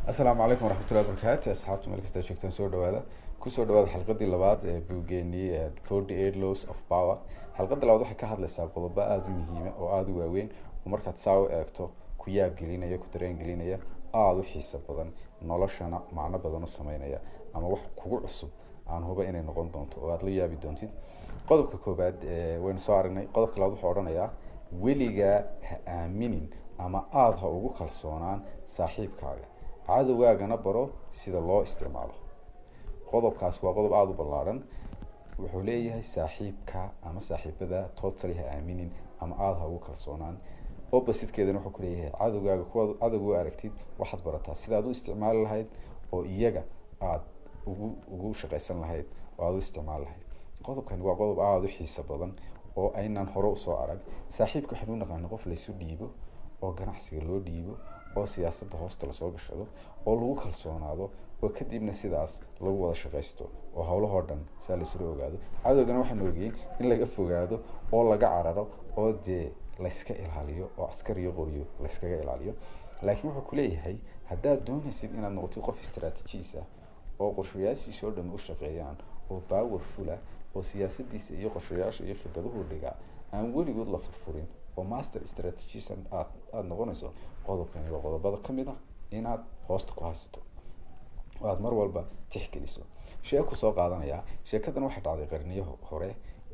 asalaamu calaykum waraxmatullahi wabarakaatu asxaabta meel kasta joogtaan soo dhawaada kusoo dhawaada xalqadii labaad ee buugeenii forty eight laws of power xalqada labaad waxay ka hadlaysaa qodobo aada u muhiima oo aada u waaweyn oo markaad saa u eegto ku yaab gelinaya ku dareen gelinaya aada u xiiso badan noloshana macno badan u sameynaya ama wax kugu cusub aan huba inay noqon doonto oo aada la yaabi doontid qodobka koobaad waynu soo aragnay qodobka labaad wuxuu odhanayaa weligaa ha aaminin ama aada ha ugu kalsoonaan saaxiibkaaga cadowgaagana baro sida loo isticmaalo qodobkaas waa qodob aada u ballaarhan wuxuu leeyahay saaxiibka ama saaxiibada totally ha aaminin ama aada ha ugu kalsoonaan oppositekeedana wuxuu kuleeyahay cadowgaaga kuwaad cadowga u aragtid waxaad barataa sidaad u isticmaali lahayd oo iyaga aada ugu ugu shaqaysan lahayd oo aada u isticmaali lahayd qodobkani waa qodob aada u xiiso badan oo aynaan hore usoo arag saaxiibka waxaan u naqaana qof laysu dhiibo oo ganacsiga loo dhiibo oo siyaasadda hoosta lasoo gashado oo lagu kalsoonaado oo kadibna sidaas lagu wada shaqaysto oo howlahoo dhan saa laisula ogaado cadowgana waxaan ogeyn in laga fogaado oo laga cararo oo dee layska ilaaliyo oo askar iyo qoryo layskaga ilaaliyo laakiin wuxuu kuleeyahay haddaad doonaysid inaad noqotid qof istraatijiis ah oo qorshayaashiisa oo dhan u shaqeeyaan oo powerful ah oo siyaasadiisa iyo qorshayaasha iyo khidaduhu dhigaa aan weligood la furfurin oo master strategisan aad aada noqonayso qodobkani waa qodobada ka mid ah inaad hoosta ku haysato oo aada mar walba tixgeliso sheeku soo qaadanayaa sheekadan waxay dhacday qarniyo hore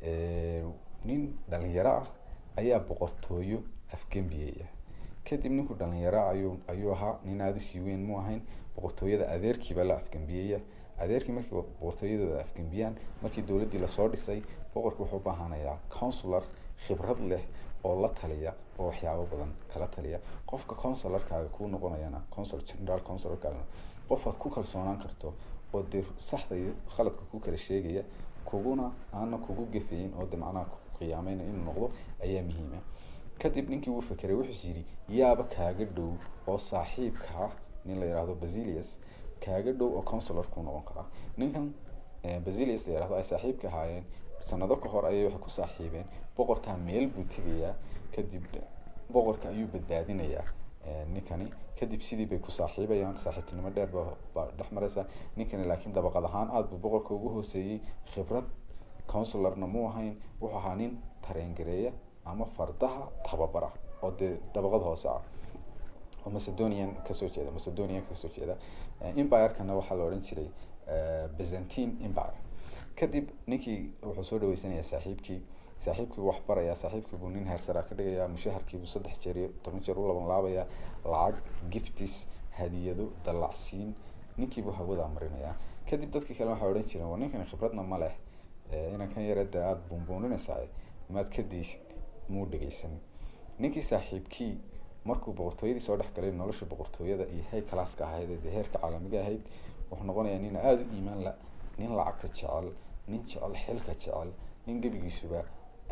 nin dhalinyaro ah ayaa boqortooyo afgembiyaya kadib ninku dhalinyaro ayuu ayuu ahaa nin aada usii weyn mu ahayn boqortooyada adeerkiiba la afgembiyaya adeerkii markii boqortooyadooda afgembiyaan markii dowladdii lasoo dhisay boqorki wuxuu baahanayaa counsular khibrad leh oo la taliya oo waxyaabo badan kala taliya qofka consularkaaga kuu noqonayana consul general consularkaaga qofaad ku kalsoonaan karto oo dee saxda iyo khaladka ku kala sheegaya kuguna aana kugu gafayin oo de macnaha qiyaameyna inuu noqdo ayaa muhiima kadib ninkii wuu fekeray wuxuus yidhi yaaba kaaga dhow oo saaxiibkaa nin la yihahdo basilius kaaga dhow oo consular kuu noqon karaa ninkan basilius la yihahdo ay saaxiibka ahaayeen sanado ka hor ayay waxay ku saaxiibeen boqorkaa meel buu tegayaa kadib boqorka ayuu badbaadinayaa ninkani kadib sidii bay ku saaxiibayaan saaxiibtinimo dheer ba baa dhex mareysa ninkani laakiin dabaqad ahaan aada buu boqorka ugu hooseeyey khibrad counsularna mu ahayn wuxuu ahaa nin tareengareeya ama fardaha tababara oo dee dabaqad hoose ah oo macedonian kasoo jeeda macedonian kasoo jeeda empire-kana waxaa la odhan jiray byzantine empire kadib ninkii wuxuu soo dhaweysanayaa saaxiibkii saaxiibkii wax barayaa saaxiibkii buu nin heersaraa ka dhigayaa mushaharkiibuu saddex jeer iyo toban jeer u laban laabayaa lacag giftis hadiyado dallacsiin ninkiibuu hawadaa marinayaa kadib dadkii kale waxay odhan jireen war ninkani khibradna ma leh inan kan yarada aada buunbuuninaysaa maad ka daysid muu dhegeysan ninkii saaxiibkii markuu boqortooyadii soo dhex galay nolosha boqortooyada iyo hay calaaska ahayd ee heerka caalamiga ahayd wuxuu noqonayaa nin aada u iimaan la nin lacagta jecel nin jecel xilka jecel nin gebigiisuba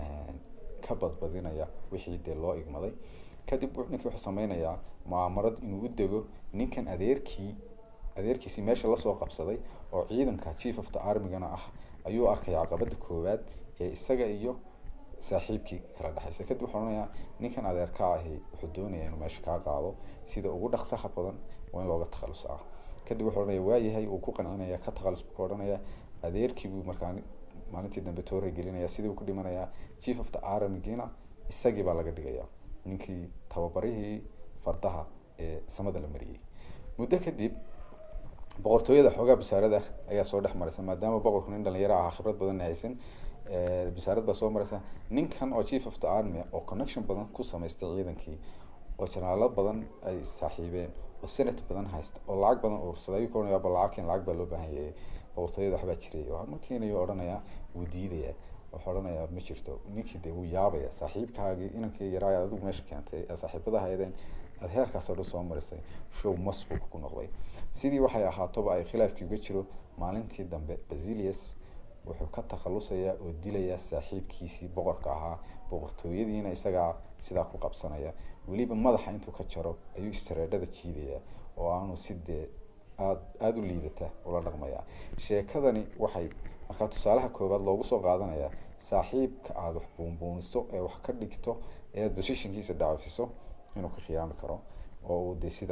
ka badbadinaya wixii dee loo igmaday kadib ninkii wuxuu sameynayaa mucaamarad inuu u dego ninkan adeerkii adeerkiisii meesha lasoo qabsaday oo ciidanka chief of the armigana ah ayuu arkay caqabada koowaad ee isaga iyo saaxiibkii kala dhexaysa kadib wuxuu odhanayaa ninkan adeerka ahi wuxuu doonayaa inuu meesha kaa qaado sida ugu dhaqsaha badan waa in looga takhalusa ah kadib wuxuu odhanaya waayahay uu ku qancinaya ka takhalus buu ka odhanaya adeerkii buu markaa maalintii dambe toora gelinaya sidii uu ku dhimanayaa chief of the armigina isagii baa laga dhigaya ninkii tababarihii fardaha ee samada la mariyey muddo kadib boqortooyada xoogaa basaarada ayaa soo dhex maraysa maadaama boqorku nin dhalinyaro ahaa khibrad badanna haysan basaarad baa soo maraysa ninkan oo chief of the army oo connection badan ku samaystay ciidankii oo janaalo badan ay saaxiibeen oo senate badan haysta oo lacag badan uursaday ayuu ka odhanaya ba lacagkan lacag baa loo baahan yahay boqortooyada waxbaa jiray oo markiinayuu odhanaya wuu diidaya wuxuu odhanayaa ma jirto ninkii dee wuu yaabaya saaxiibkaagii inankii yaraa adigu meesha keentay ee saaxiibada haydeen aada heerkaas oo dhan soo marisay show mas buu ku noqday sidii waxay ahaatoba ay khilaafkii uga jiro maalintii dambe basilius wuxuu ka takhalusayaa oo dilayaa saaxiibkiisii boqorka ahaa boqortooyadiina isagaa sidaa ku qabsanaya weliba madaxa intuu ka jaro ayuu istareedhada jiidaya oo aanu si dee aad aada u liidata ula dhaqmaya sheekadani waxay markaa tusaalaha koowaad loogu soo qaadanayaa saaxiibka aada wax buunbuunisto ee wax ka dhigto ee aada positionkiisa dhaafiso inuu ka khiyaami karo oo uu de sidaa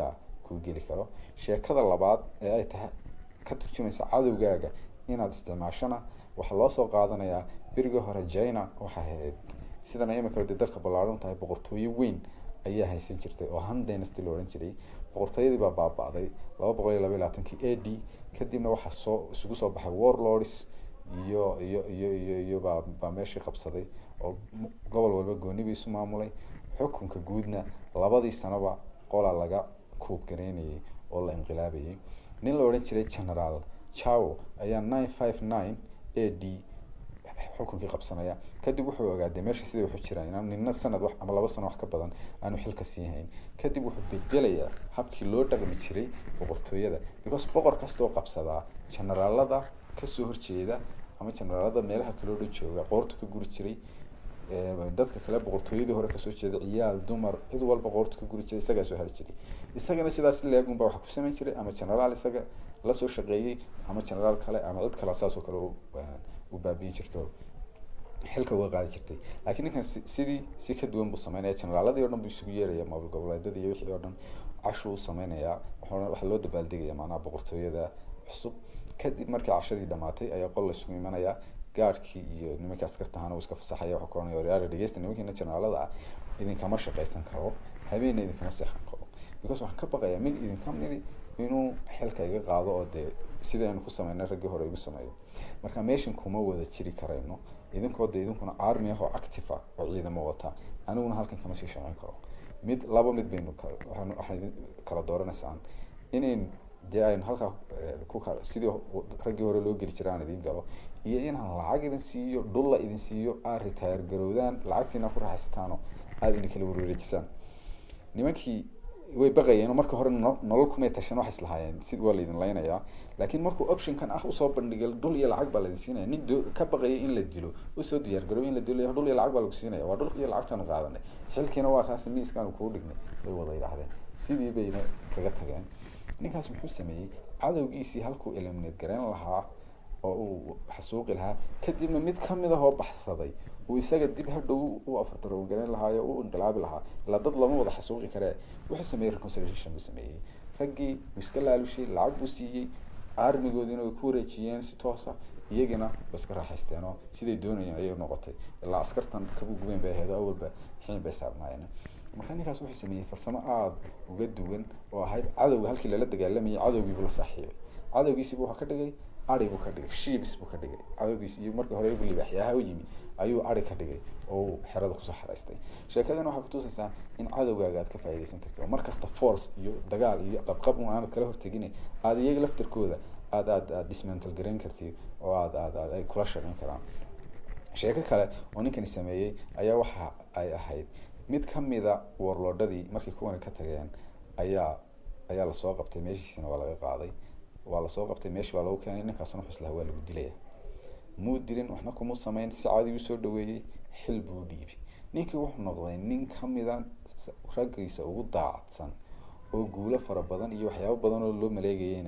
kuu geli karo sheekada labaad ee ay tahay ka turjumaysa cadowgaaga inaad isticmaashona waxaa loo soo qaadanayaa berigii hore china waxay ahayd sidana imika de dalka ballaaran tahay boqortooyo weyn ayaa haysan jirtay oo han dynasty la odhan jiray boqortooyadii baa baaba-day laba boqol iyo laba iyo labaatankii a d kadibna waxaa soo isugu soo baxay warlords iyo iyo iyo iyo iyo baa baa meeshii qabsaday oo gobol walba gooniba isu maamulay xukunka guudna labadii sanoba qola laga kuubgareynayay oo la inqilaabayay nin la odhan jiray generaal chow ayaa nine five nine a d xukunkii qabsanaya kadib wuxuu ogaaday meesha siday waxu jiraan inaan nina sanad wax ama laba sano wax ka badan aanu xilka sii hayn kadib wuxuu bedelayaa habkii loo dhaqmi jiray boqortooyada because boqor kastoo qabsadaa generaalada kasoo horjeeda ama generaalada meelaha kaloo dhan jooga qoortu ka guri jiray dadka kale boqortooyadii hore kasoo jeeda ciyaal dumar cid walba qoortu ka guri jiray isagaa soo hari jiray isagana sidaas leegun baa waxa ku samayn jiray ama generaal isaga lasoo shaqeeyey ama generaal kale ama cid kale saasoo kale u baabiyin jirto xilka uga qaadi jirtay laakiin ninkan sidii si ka duwan buu sameynaya generaaladii o dhan buu isugu yeeraya maamul goboleedyada iyo wixii oo dhan cashuu u sameynayaa waxaa loo dabaaldegaya macnaha boqortooyada cusub kadib markii cashadii dhamaatay ayaa qol la isugu imanayaa gaadhkii iyo nimankii askarta ahaana uu iska fasaxaya waxuu ka oranaya waryaara dhegeysta nimankiina generaalada ah idinkama shaqaysan karo habeenna idinkama seexan karo because waxaan ka baqayaa mid idinka midi inuu xilka iga qaado oo dee sidii aynu ku sameynay raggii hore igu sameeyo marka meeshan kuma wada jiri karayno idinkoo de idinkuna army ah oo active ah oo ciidamo wata aniguna halkan kama sii shaqeyn karo mid laba mid baynu waxaan kala dooranaysaan inayn dee aynu halkaa ku kala sidii raggii hore loo geli jira aan idin galo iyo inaan lacag idin siiyo dhulla idin siiyo aad retire garowdaan lacagtiina ku raaxaysataano aada idin kala warwareejisaan nimankii way baqayeen oo marka hore nolol kumay tashan waxay islahaayeen sid waa laydin laynayaa laakiin markuu optionkan ah usoo bandhigay dhul iyo lacag baa laydin siinaya nin ka baqayay in la dilo usoo diyaar garow in la dilo dhul iyo lacag baa lagu siinaya waa dhul iyo lacagtaanu qaadanay xilkiina waa kaasi miiskaanu kuu dhignay bay wada yidhahdeen sidii bayna kaga tageen ninkaas muxuu sameeyey cadowgiisii halkuu eliminate gareyn lahaa oo uu xasuuqi lahaa kadibna mid kamid ah oo baxsaday uu isaga dib hadhow u afartaroon gareyn lahaayo u inqilaabi lahaa ilaa dad lama wada xasuuqi karee wuxuu sameeyey reconciliation buu sameeyey raggii uu iska laalushay lacag buu siiyey armigoodiina way ku wareejiyeen si toosa iyagina way iska raaxaysteen oo siday doonayeen ayay noqotay ilaa askartan kabu gubeen bay ahayd oo awalba xiin bay saarnaayeen marka ninkaas wuxuu sameeyey farsamo aada uga duwan oo ahayd cadowga halkii lala dagaalamayay cadowgiibuu la saaxiibay cadowgiisiibu waxa ka dhigay ari buu ka dhigay shiibs buu ka dhigay cadowgiisi iyo markii hore igu libaaxyaha u yimi ayuu ari ka dhigay oo uu xerada kusoo xaraystay sheekadana waxay kutusaysaa in cadowgaaga aad ka faaidaysan karti oo markasta force iyo dagaal iyo qabqab un aanad kala hortegin aada iyaga laftarkooda aad aad aad dismantal garayn kartid oo aad aad aad ay kula shaqeyn karaan sheeko kale oo ninkani sameeyey ayaa waxa ay ahayd mid kamida warloodhadii markay kuwani ka tageen ayaa ayaa lasoo qabtay meeshiisina waa laga qaaday waa lasoo qabtay meeshii waa lagu keenay ninkaasuna xuslaha waa lagu dilaya muu dilin waxna kuma sameyn si caadi usoo dhaweeyey xil buu dhiibay ninkii wuxuu noqday nin kamida raggiisa ugu daacadsan oo guulo fara badan iyo waxyaabo badan oo loo maleegayeyna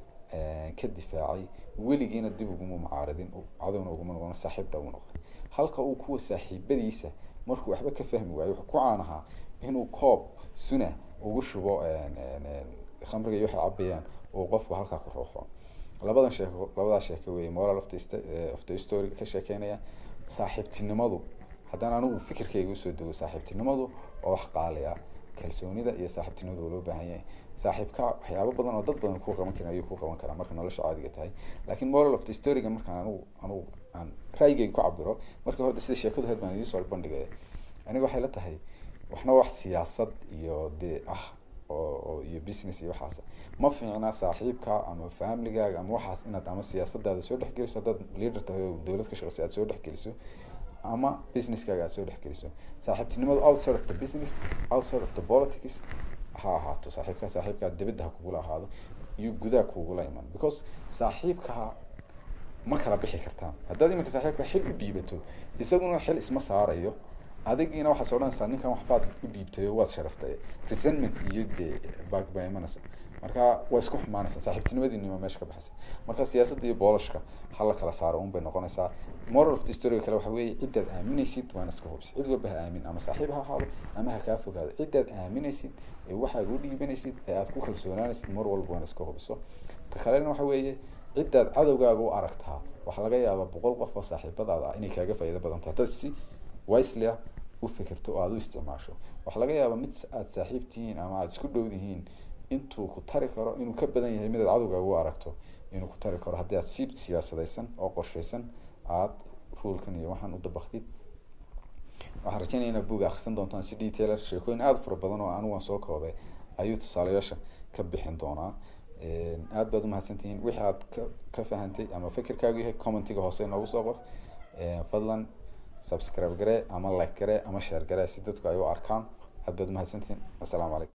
ka difaacay weligiina dib uguma mucaaradin cadowna uguma noqon saaxiib dha u noqday halka uu kuwa saaxiibadiisa markuu waxba ka fahmi waayo wuxuu ku caan ahaa inuu koob suna ugu shubo khamriga iyo waxay cabayaan uu qofku halkaa ku ruuxo labadan sheeko labadaa sheeko weeye moral of the of the story ka sheekeynaya saaxiibtinimadu haddaan anigu fikirkayga usoo dego saaxiibtinimadu waa wax qaaliya kalsoonida iyo saaxiibtinimadu waa loo baahan yahay saaxiibka waxyaabo badan oo dad badan kuu qaban karin ayuu ku qaban karaa marka nolosha caadiga tahay laakiin moral of the storyga markaan anigu anigu aan raayigayga ku cabiro marka hore sida sheekadu ahayd baan idiin soo bandhigaya aniga waxay la tahay waxna wax siyaasad iyo dee ah oo iyo business iyo waxaas ma fiicna saaxiibka ama familygaaga ama waxaas inaad ama siyaasadaada soo dhexgeliso haddaad leader tahay oo dowlad ka shaqeyso aad soo dhexgeliso ama businesskaaga aad soo dhexgeliso saaxiibtinimadu outside of the business outside of the politics ha ahaato saaxiibka saaxiibkaa dibadda ha kugula ahaado iyo gudaha kugula iman because saaxiibka ma kala bixi kartaan haddaad iminka saaxiibka xil u dhiibato isaguna xil isma saarayo adigiina waxaad odhanaysaa ninkan waxbaad u dhiibtay oo waad sharaftay resentment iyo dee baag baa imanaysa marka waa isku xumaanaysaa saaxiibtinimadiinima meesha ka baxaysa marka siyaasadda iyo boolashka hala kala saaro un bay noqonaysaa moral of the story kale waxa weeye cidaad aaminaysid waana iska hubis cid walba ha aamin ama saaxiib ha ahaado ama ha kaa fogaado cidaad aaminaysid ee waxaad u dhiibanaysid ee aad ku kalsoonaanaysid mar walba waana iska hubiso ta kalena waxa weeye cidaad cadowgaaga u aragtaa waxaa laga yaabaa boqol qof oo saaxiibadaada ah inay kaaga faa'iido badan tahay dad si wisely ah u fikirto oo aada u isticmaasho waxaa laga yaabaa mid aada saaxiib tihiin ama aada isku dhow dihiin intuu ku tari karo inuu ka badan yahay midaad cadowgaaga u aragto inuu ku tari karo haddii aad si siyaasadaysan oo qorshaysan aada ruulkan iyo waxaan u dabaktid waxaan rajeynaya inaad buga akrisan doontaan si detailer sheekooyin aada fara badan oo anigu aan soo koobay ayuu tusaalayaasha ka bixin doonaa aada baad umahadsantihiin wixii aad ka ka fahantay ama fikirkaagu yahay commentiga hoose noogu soo qor fadlan subscribe garee ama like garee ama share garee si dadku ay u arkaan aad baad umahadsantihiin assalaamu calaykum